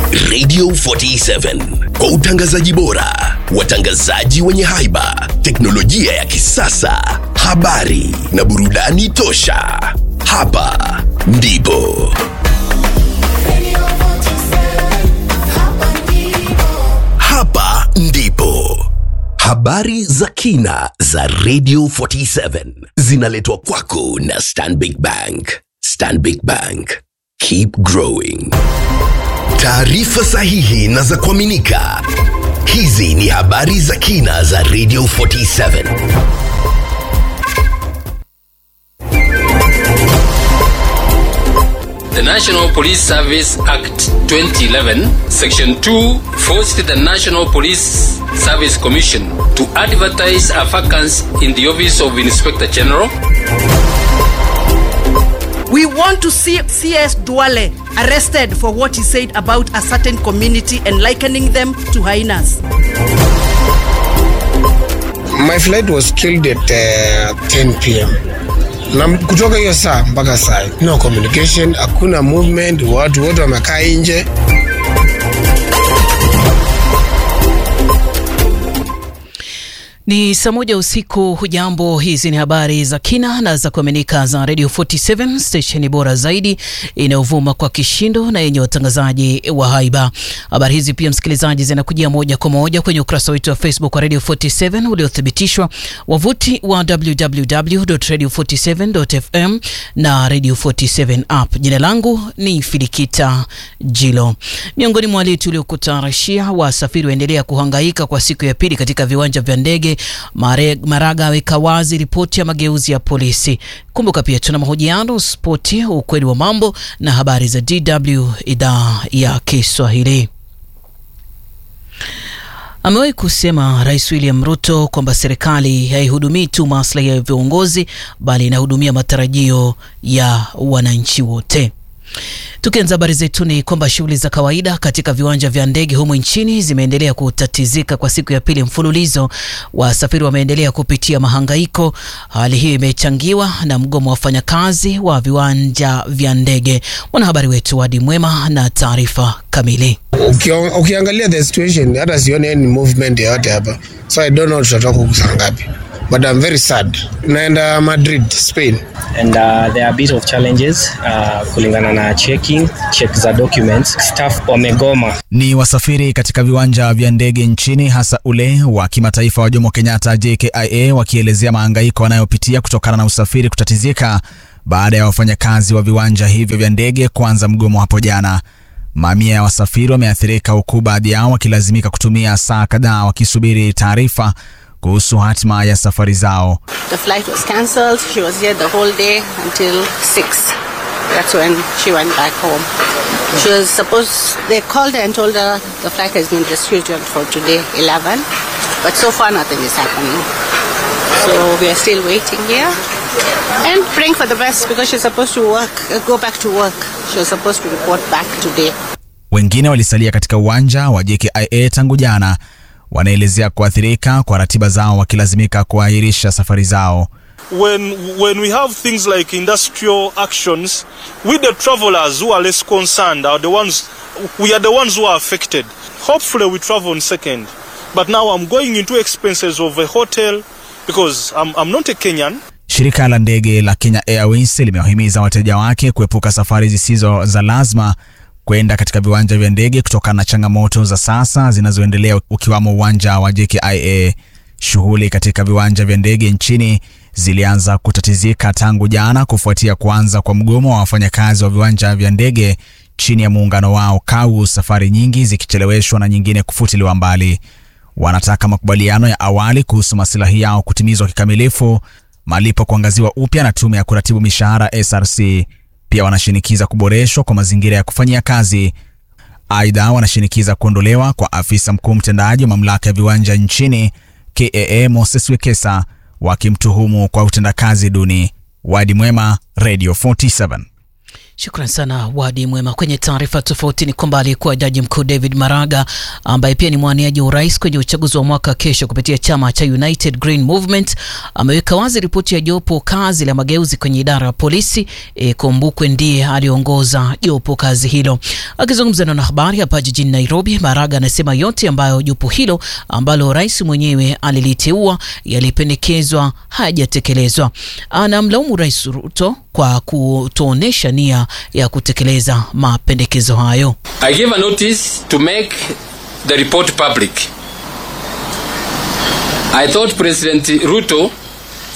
Radio 47 kwa utangazaji bora, watangazaji wenye haiba, teknolojia ya kisasa, habari na burudani tosha. Hapa ndipo hapa ndipo habari za kina za Radio 47 zinaletwa kwako na Stanbic Bank. Stanbic Bank, keep growing. Taarifa sahihi na za kuaminika. Hizi ni habari za kina za Radio 47. The National Police Service Act 2011, Section 2, forced the National Police Service Commission to advertise a vacancy in the Office of Inspector General. We want to see CS Duale arrested for what he said about a certain community and likening them to hyenas. My flight was killed at uh, 10 pm na kutoka hiyo saa mpaka saa hii, no communication, hakuna movement, watu wote wamekaa nje. Ni saa moja usiku. Hujambo, hizi ni habari za kina na za kuaminika za Radio 47 stesheni bora zaidi inayovuma kwa kishindo na yenye watangazaji wa haiba. Habari hizi pia, msikilizaji, zinakujia moja kwa moja kwenye ukurasa wetu wa Facebook wa Radio 47 uliothibitishwa, wavuti wa www.radio47.fm na Radio 47 app. Jina langu ni Filikita Jilo. Miongoni mwa wale tuliokutayarishia, wasafiri waendelea kuhangaika kwa siku ya pili katika viwanja vya ndege Mare, Maraga aweka wazi ripoti ya mageuzi ya polisi. Kumbuka pia tuna mahojiano, spoti, ukweli wa mambo na habari za DW idhaa ya Kiswahili. Amewahi kusema Rais William Ruto kwamba serikali haihudumii tu maslahi ya viongozi bali inahudumia matarajio ya wananchi wote. Tukianza habari zetu ni kwamba shughuli za kawaida katika viwanja vya ndege humu nchini zimeendelea kutatizika kwa siku ya pili mfululizo. Wasafiri wameendelea kupitia mahangaiko. Hali hiyo imechangiwa na mgomo wa wafanyakazi wa viwanja vya ndege. Mwanahabari wetu Wadi Mwema na taarifa kamili. Ukio- Ukiangalia the situation, hata sioni any movement yoyote hapa, so I don't know tutatoka huku saa ngapi, but I'm very sad. Naenda Madrid, Spain. and uh, there are a bit of challenges uh, kulingana na checking check za documents staff wamegoma Ni wasafiri katika viwanja vya ndege nchini hasa ule wa kimataifa wa Jomo Kenyatta JKIA wakielezea mahangaiko wanayopitia kutokana na usafiri kutatizika baada ya wafanyakazi wa viwanja hivyo vya ndege kuanza mgomo hapo jana. Mamia ya wasafiri wameathirika huku baadhi yao wakilazimika kutumia saa kadhaa wakisubiri taarifa kuhusu hatima ya safari zao. The flight was cancelled. She was here the whole day until 6. That's when she went back home. She was supposed, they called her and told her the flight has been rescheduled for today, 11. But so far, nothing is happening. So we are still waiting here and praying for the best because she's supposed to work, uh, go back to work. She was supposed to report back today. Wengine walisalia katika uwanja wa JKIA tangu jana, wanaelezea kuathirika kwa ratiba zao wakilazimika kuahirisha safari zao. when when we have things like industrial actions, we the travelers who are less concerned are the ones we are the ones who are affected. Hopefully we travel on second. But now I'm going into expenses of a hotel because I'm, I'm not a Kenyan. Shirika la ndege la Kenya Airways limewahimiza wateja wake kuepuka safari zisizo za lazima kwenda katika viwanja vya ndege kutokana na changamoto za sasa zinazoendelea ukiwamo uwanja wa JKIA. Shughuli katika viwanja vya ndege nchini zilianza kutatizika tangu jana kufuatia kuanza kwa mgomo wa wafanyakazi wa viwanja vya ndege chini ya muungano wao KAU, safari nyingi zikicheleweshwa na nyingine kufutiliwa mbali. Wanataka makubaliano ya awali kuhusu masilahi yao kutimizwa kikamilifu, malipo kuangaziwa upya na tume ya kuratibu mishahara SRC. Pia wanashinikiza kuboreshwa kwa mazingira ya kufanyia kazi. Aidha, wanashinikiza kuondolewa kwa afisa mkuu mtendaji wa mamlaka ya viwanja nchini KAA Moses Wekesa, wakimtuhumu kwa utendakazi duni. Wadi Mwema, Radio 47. Shukran sana Wadi Mwema. Kwenye taarifa tofauti ni kwamba aliyekuwa jaji mkuu David Maraga ambaye pia ni mwaniaji wa urais kwenye uchaguzi wa mwaka kesho kupitia chama cha United Green Movement ameweka wazi ripoti ya jopo kazi la mageuzi kwenye idara ya polisi. E, Kumbukwe ndiye aliongoza jopo kazi hilo. Akizungumza na wanahabari hapa jijini Nairobi, Maraga anasema yote ambayo jopo hilo ambalo rais mwenyewe aliliteua yalipendekezwa hayajatekelezwa. Anamlaumu Rais Ruto kwa kutoonyesha nia ya kutekeleza mapendekezo hayo. I gave a notice to make the report public. I thought President Ruto